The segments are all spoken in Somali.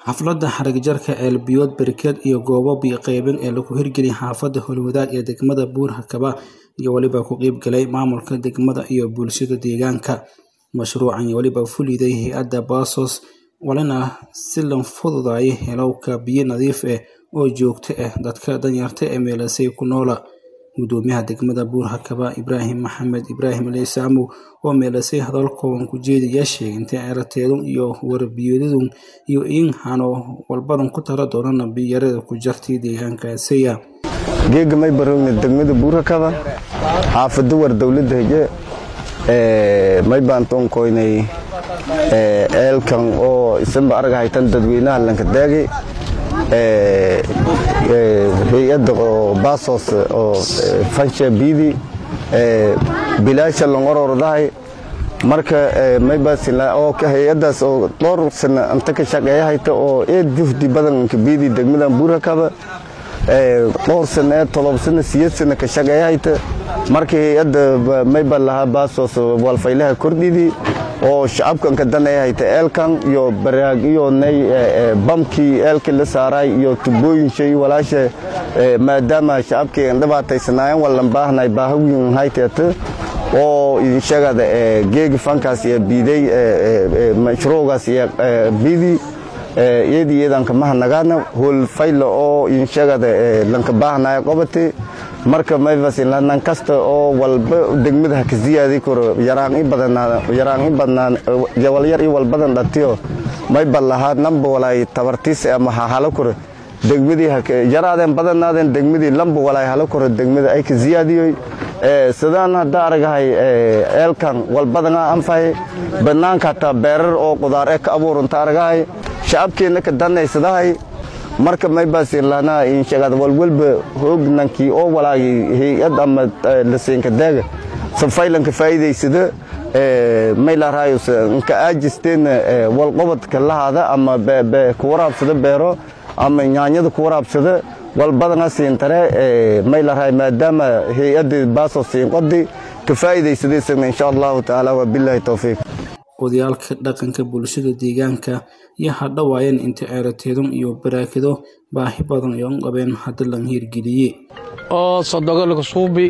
xafladda xarigjarka ceelbiyood berkeed iyo goobo biyo-qaybin ee lagu hirgeliyay xaafadda howlwadaag ee degmada buur hakaba iyo weliba ku qeybgalay maamulka degmada iyo bulshada deegaanka mashruucan iyo weliba fuliday hay-adda baasos walina si la fududaayay helowka biyo nadiif ah oo joogto ah dadka danyarta ee meelasay ku noola gudoomiyaha degmada buur hakaba ibraahim maxamed ibraahim leysaamow oo meelasay hadal kooban ku jeedaya sheegay intay erateedun iyo warbiyadadun iyo in hano walbadan ku tala doonana biyarada ku jartay deegaankaasiya geega may barowna degmada buur hakaba xaafado war dowladda hege may baan toonkoynay eelkan oo isanba arag haytan dadweynaha lankadaagi hay-adda oo baasos oo fansha biidi bilaasha longorordahay marka maybaasila oo hay-addaas oo dhowr sana anta ka shaqeeya hayta oo eed juhdi badanka biidi degmadan buurakaba dhowr sana ee todob sana siyad sana ka shaqeeya hayta marka hay-adda mayba lahaa baasos walfaylaha kordhidii oo shacabkanka danay hayta eelkan iyo baraag iyo nay bamkii eelkii la saaray iyo tubooyin shay walaasha maadaama shacabkii dhibaataysanaayeen wallan baahnay baahawiin hayteeta oo idin sheegada geegi fankaas iyo biiday mashruugaas iyo biidi iyadii iyadanka mahanagaana hool fayla oo idin sheegada lanka baahnaya qobati marka maybasinlanan kasta oo walba degmada haka ziyaadi karo yaraan i badanaa yaraan i badnaan walyar i walbadan dhatiyo mayba lahaa namba walaay tabartiis ama hahalo karo degmadii yaraadeen badanaadeen degmadii lamba walaay halo karo degmada ay ka ziyaadiyoy sidaan hadda aragahay eelkan walbadanaa anfahay banaanka hataa beerar oo qudaar ee ka abuuranta aragahay shacabkeenna ka danaysadahay marka maybaasilahnaa insheegada walwalba hoognankii oo walaagay hay-ad ama lasiinka daaga safaylanka faa'iidaysada maylarayos nka aajisteenna walqobadka lahaada ama ku waraabsada beero ama nyaanyada ku waraabsada walbadana siintare maylaray maadaama hay-adda baaso siinqodi ka faa'iidaysadaysana insha allahu tacaala wabilaahi towfiiq odayaalka dhaqanka bulshada deegaanka iyo hadhawaayeen inta ceerateedun iyo baraakado baahi badan ay u qabeen hadda lan hirgeliyey oo sodogo laga suubi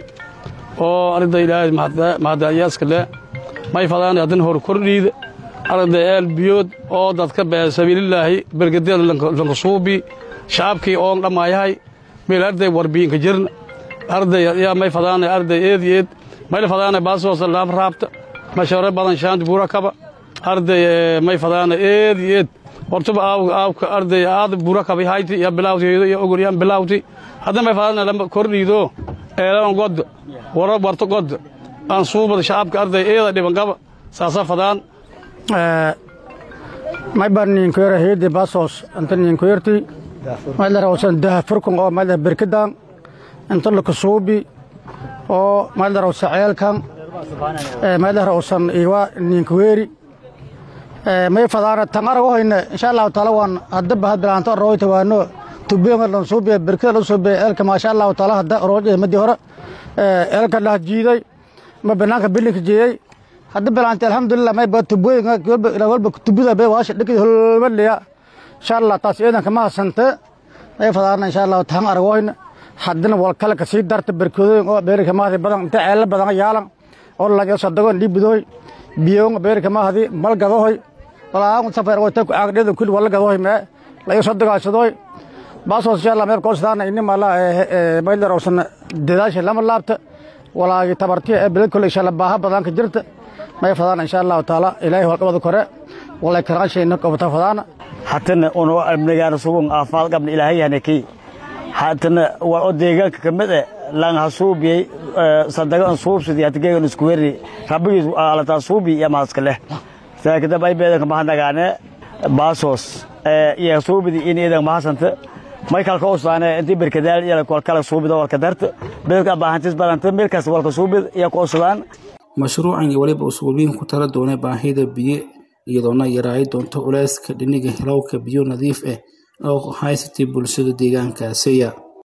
oo arda ilaahay mahadayaaska le may fadaan hadan hor kordhiida arda eel biyood oo dadka sabiililaahi bergadeeda lanka suubi shacabkii oon dhamaayahay meel arday warbiinka jirna arday yaa may fadaan arday eed eed mayl fadaan baasoosa laab raabta mashare badan shaanti buura kaba arday may fadaana eed eed hortuba aawka arday aad buura kaba hayti ya bilawti ya ogor ya bilawti hadda may fadaana lamba kordhiido eelan god wara warto god aan suubada shacabka arday eeda dhiban qaba saasa fadaan may bar ninkoyra heede basos anta ninkoyrti maydara usan daha furkun oo maydara berkadan inta lakasuubi oo maydara usa ceelkan maydara usan iwa ninkoyeri may fadaana tan arag hoyne insha allahu taala waan hadda bahad bilaanto royta waano tubenga lan suubiya berkada la suubiya eelka maasha allahu taala hadda roojada madi hore eelka lah jiiday ma banaanka bilinka jeeyey hadda bilaantay alxamdulilah may ba tubooyinka walba tubida be waasha dhikid holmaliya insha allah taas ciidanka ma hasante may fadaana insha allahu tan arag hoyne haddana wal kale ka sii darta berkadooyin oo beerika mahadi badan inta ceella badan yaalan oo laga sadagoon dhiibidooy biyoonga beerika mahadi malgadohoy walaagun safar oo tan ku aagdheedan kulli wala gadohoy mee laga sadagaashadoy baasoos insha allah meel koosdaana inni mala maylar oosan dadaasha lama laabta walaagi tabartiya ee bilad kule insha allah baaha badanka jirta may fadaana insha allahu taala ilaahay holqabada kore walay karaanshayna qabata fadaana hatana uno amnigaana sugun aafaad qabna ilaahayahana kii hatana waa oo deegaanka ka mid eh lang hasuubiyey sadagan suubsidi hatigeegan isku weri rabbigiis alataa suubi iyo maaska leh saakadab ay beedanka mahanagaane baasos iyo suubidi in iidan mahasanta may kalka usaane intii berkadaal iyo kolkala suubida walka darta beedka baahantis badanta meelkaas walka suubid iyo ku usudaan mashruucan iyo weliba usuubiin ku tala doonay baahida biyo iyadoona yaraayi doonto culeyska dhiniga helowka biyo nadiif ah oo haysatay bulshada deegaankaasiya